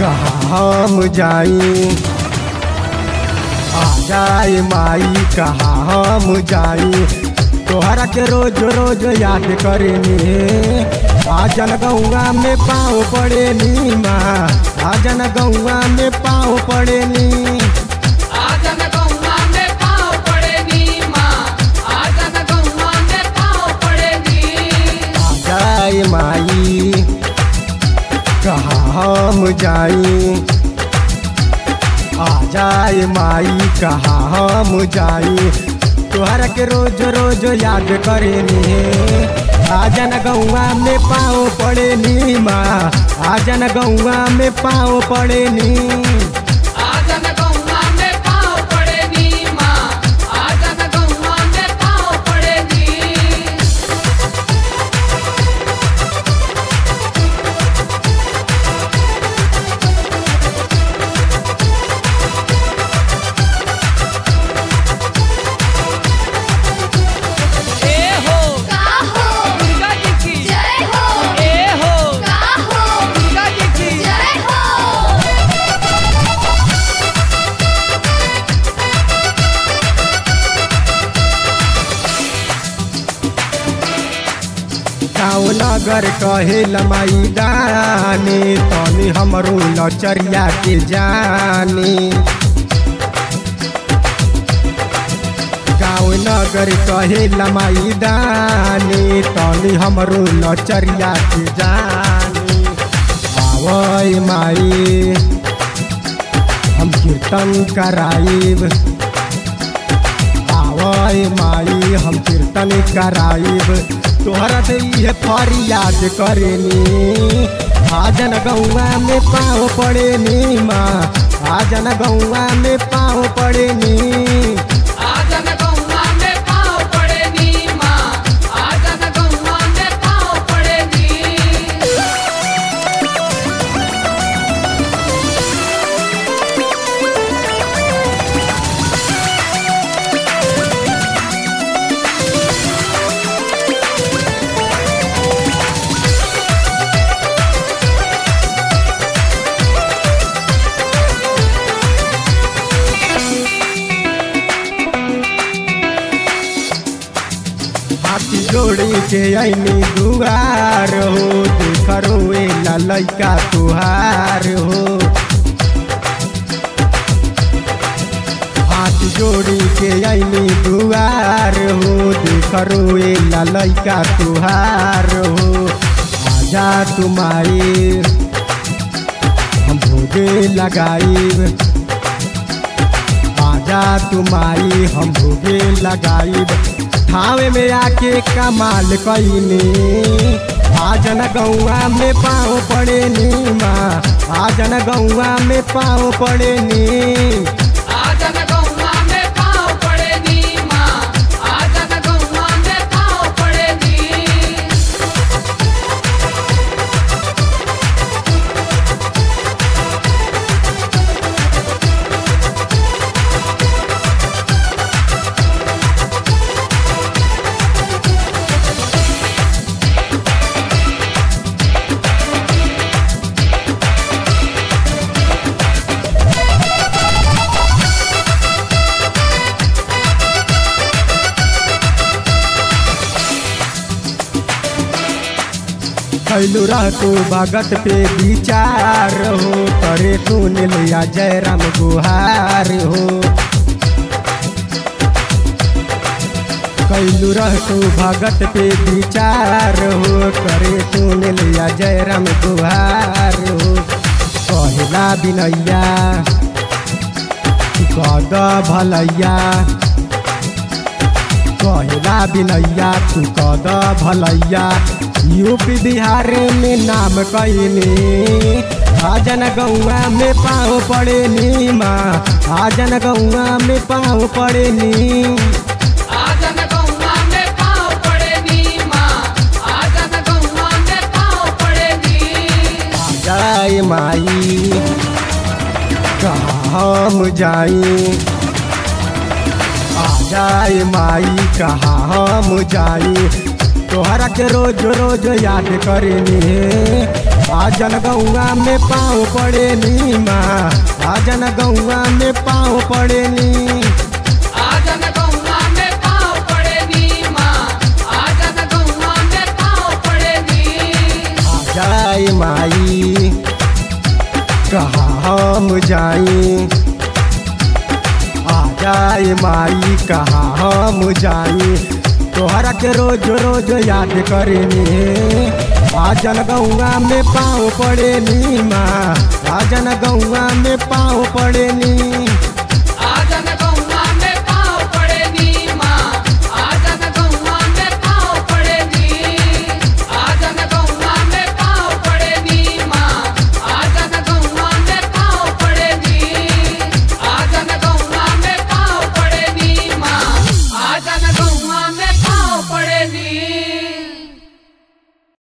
कहाँ हम जाई आ जाए माई कहाँ हम जाई तोहरा के रोज रोज याद करेनी आजन गौआ में पाँव पड़े नी माँ आजन गौआ में पाँव पड़े नी आजन गौवा में पाँव पड़े नी माँ आजन गौवा में पाँव पड़े नी आ जाए माई कहाँ हम जाई आ जाए माई कहाँ हम जाई तोहरा के रोज रोज याद करेनी आजन गौआ में पाँव पड़े नी माँ आजन गौआ में पाँव पड़े नी आजन गौवा में पाँव पड़े नी माँ आजन गौवा में पाँव पड़े नी ए हो काहो दुर्गा जी की जय हो ए हो काहो दुर्गा जी की जय हो गाँव नगर कहे लमाई दानी तनी हमरो लचरिया के जानी गाँव नगर कहे लमाई दानी तनी हमरो लचरिया के जानी आवय माई हम कीर्तन कराइब आवय माई हम कीर्तन कराइब तोहरा से ये फरियाद करेनी आजन गौआ में पाँव पड़े नी माँ आजन गौआ में पाँव पड़े नी आजन गौवा में पाँव पड़े नी माँ आजन गौवा में पाँव पड़े नी हाथी जोड़ी के ऐनी दुआर हो देखरो एला लैका तुहार हो हाथ जोड़ी के ऐनी दुआर हो देखरो एला लैका तुहार हो आजा तुम्हारी हम भोगे लगाइब आजा तुम्हारी हम भोगे लगाइब ठावे में आके कमाल कईनी आजन गौआ में पाँव पड़े नी माँ आजन गौआ में पाँव पड़े नी आजन गौवा में पाँव पड़े नी माँ आजन गौवा में पाँव पड़े नी कैलू रह तू भगत पे विचार हो करे तू नीलिया जयराम गुहार हो कैलू रह तू भगत पे विचार हो करे तू नीलिया जयराम गुहार हो कहला बिनैया कद भलैया कहला बिनैया तू कद भलैया यूपी बिहार में नाम कैनी आजन गौआ में पाँव पड़े नी माँ आजन गौआ में पाँव पड़े नी आजन गौवा में पाँव पड़े नी माँ आजन गौवा में पाँव पड़े नी जाए माई कहाँ हम जाई आ जाए माई कहाँ हम जाई तोहरा के रोज रोज याद करेनी आजन गौआ में पाँव पड़े नी माँ आजन गौआ में पाँव पड़े नी आजन गौवा में पाँव पड़े नी माँ आजन गौवा में पाँव पड़े नी आ जाए माई कहाँ हम जाई आ जाए माई कहाँ हम जाई तोहरा के रोज रोज याद करेनी आजन गौआ में पाँव पड़े नी माँ आजन गौआ में पाँव पड़े नी